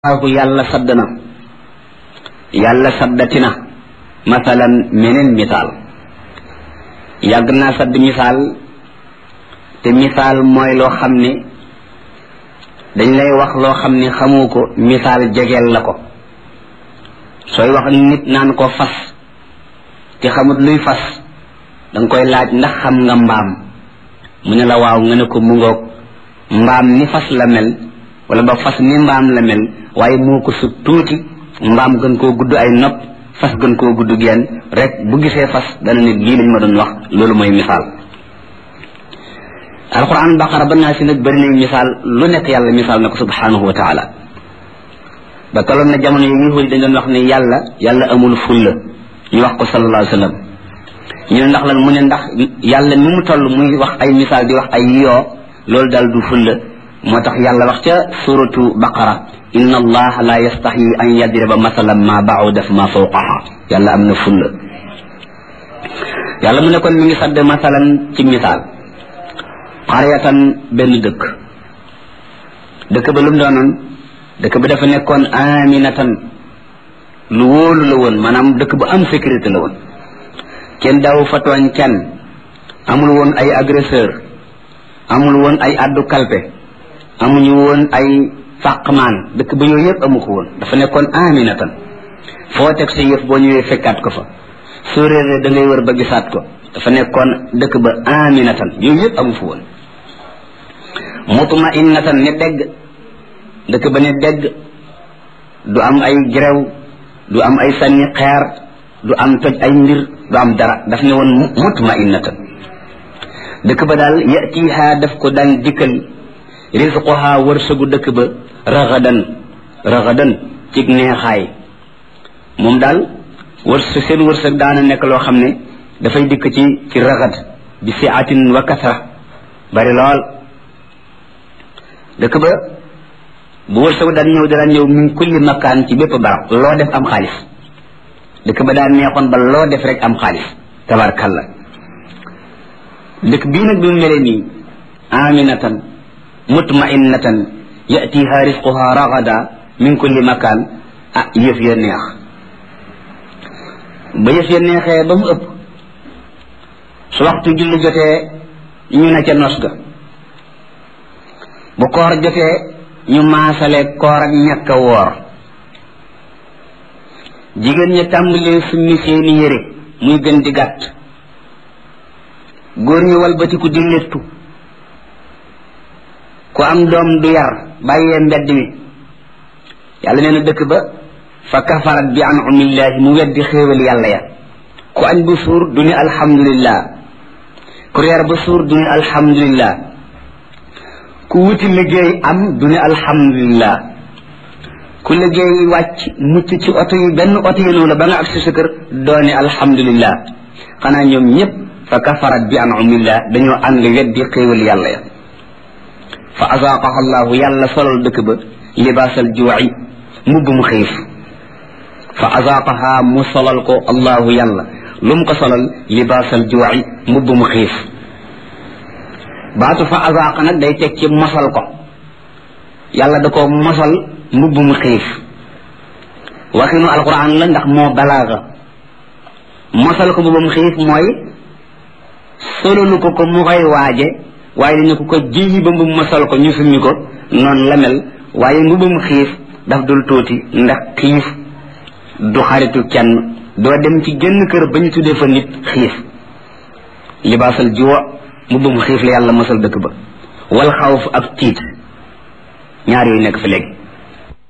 waaw yàlla sadd na yàlla saddati na masalan meneen misaal yàgg naa sadd misaal te misaal mooy loo xam ne dañ lay wax loo xam ne xamoo ko misaal jegeel la ko sooy wax nit naan ko fas te xamut luy fas danga koy laaj ndax xam nga mbaam mu ne la waaw nga ne ko mu ngoog mbaam ni fas la mel wala ba fas ni mbaam la mel waaye moo ko sut tuuti mbaam gën koo gudd ay nopp fas gën koo gudd genn rek bu gisee fas dana nit lii lañ ma doon wax loolu mooy misaal alquran baqara ba naa si nag bëri nañ misaal lu nekk yàlla misaal na ko subhanahu wa taala ba tolloon na jamono yi yahuud dañ doon wax ne yàlla yàlla amul fulla ñu wax ko sallallahu alayhi wa sallam ñu ne ndax lan mu ne ndax yàlla ni mu toll muy wax ay misaal di wax ay yoo loolu daal du fulla moo tax yàlla wax ca suratu baqara inna allaha la yastaxyi an yadriba masalan ma bauda fa ma fawqaha yàlla am na fulla yàlla mu ne kon mi ngi sadd masalan ci misaal xaryatan benn dëkk dëkk ba lu mu doonoon dëkk ba dafa nekkoon aminatan lu wóolu la woon maanaam dëkk bu am sécurité la woon kenn daaw fa tooñ kenn amul woon ay agresseur amul woon ay addu kalpe amuñu woon ay fàqmaan dëkk ba yooyu yëpp amu ko woon dafa nekkoon aminatan foo teg sa yëf boo ñëwee fekkaat ko fa soo réeree da ngay wër ba gisaat ko dafa nekkoon dëkk ba aminatan yooyu yëpp amu fa woon mutmainatan ne dégg dëkk ba ne dégg du am ay gerew du am ay sànni xeer du am toj ay mbir du am dara daf ne woon mutmainatan dëkk ba daal yatiha daf ko daan dikkal risquha wërsëgu dëkk ba raxadan raxadan cig neexaay moom daal wërsëg seen wërsëg daana nekk loo xam ne dafay dikk ci ci raxad bi siatin wa kasra bari lool dëkk ba bu wërsëgu daan ñëw daan ñëw min kulli makkaan ci bépp barab loo def am xaalis dëkk ba daan neexoon ba loo def rek am xaalis tabarkalla dëkk bii nag bi mu mele nii aminatan mutmainatan yatiha risquha ragada min kulli makan ah yëf ya neex ba yëf ya neexee ba mu ëpp su waxtu julli jotee ñu ne ca nos ga bu koor jotee ñu maasale koor ak ñàkk a woor jigéen ña tàmbalee summi seeni yére muy gën di gàtt góor ñi walbatiku di léttu ku am doom du yar bàyyee mbedd mi yàlla nee na dëkk ba fa kafarat bi an'amillahi mu weddi xéewal yàlla ya ku añ bu suur du ni alhamdulillah ku reer ba suur du ni alhamdulillah ku wuti liggéey am du ni alhamdulillah ku liggéey wàcc mucc ci oto yi benn oto yi la ba nga agsi sa kër doo ni alhamdulillah xanaa ñoom ñëpp fa kafarat bi an'amillah dañoo ànd weddi xéewal yàlla ya fa azaaqaha allahu yàlla solal dëkk ba libaasal juuci mbubb mu xiif fa azaaqaha mu solal ko allahu yàlla lu mu ko solal libaasal juuci mbubb mu xiif baatu fa azaaqa nag day teg ci mosal ko yàlla da ko mosal mbubb mu xiif waxinu alquran la ndax moo balaaga mosal ko mbubb mu xiif mooy solalu ko ko mu koy waaje waaye dañu ko ko jiyi ba mbubb ma sol ko ñu summi ko noonu la mel waaye mbubbum xiif daf dul tuuti ndax xiif du xaritu kenn doo dem ci genn kër ba ñu tuddee fa nit xiif libaasal jiwa mbubbum xiif la yàlla mosal dëkk ba wal xawf ak tiit ñaar yooyu nekk fi léegi